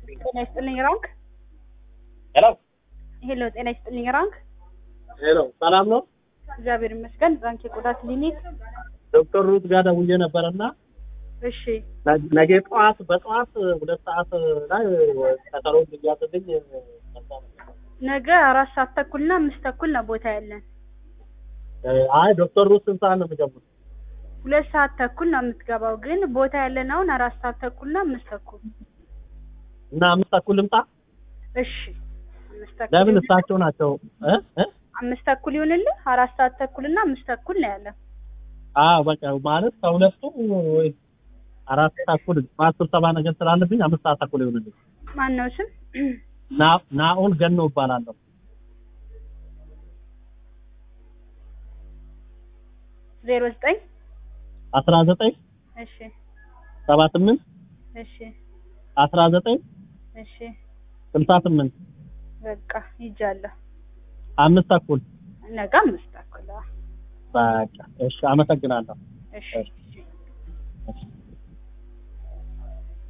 ጤና ይስጥልኝ ራንክ። ሄሎ ሄሎ ጤና ይስጥልኝ ራንክ። ሄሎ፣ ሰላም ነው? እግዚአብሔር ይመስገን። ራንክ የቆዳ ክሊኒክ። ዶክተር ሩት ጋር ደውዬ ነበረና እሺ ነገ ጠዋት በጠዋት ሁለት ሰዓት ላይ ቀጠሮ እንዲያዝልኝ ነገ አራት ሰዓት ተኩልና አምስት ተኩል ነው ቦታ ያለን። አይ ዶክተር ሩት ስንት ሰዓት ነው የሚገቡት? ሁለት ሰዓት ተኩል ነው የምትገባው፣ ግን ቦታ ያለን አሁን አራት ሰዓት ተኩልና አምስት ተኩል። እና አምስት ተኩል ልምጣ? እሺ አምስት ተኩል ለምን ይሁን- እሳቸው ናቸው እ እ አምስት ተኩል ይሁንልህ። አራት ሰዓት ተኩልና አምስት ተኩል ነው ያለን። አዎ በቃ ማለት ከሁለቱ ወይ አራት ተኩል ጠዋት ስብሰባ ነገር ስላለብኝ አምስት ሰዓት ተኩል ይሆንልኝ። ማን ነው ስም? ና- ናኦል ገኖ እባላለሁ። ዜሮ ዘጠኝ አስራ ዘጠኝ እሺ ሰባ ስምንት እሺ አስራ ዘጠኝ እሺ ስልሳ ስምንት በቃ ይጃለሁ። አምስት ተኩል ነገ አምስት ተኩል። አዎ። በቃ እሺ፣ አመሰግናለሁ። እሺ እሺ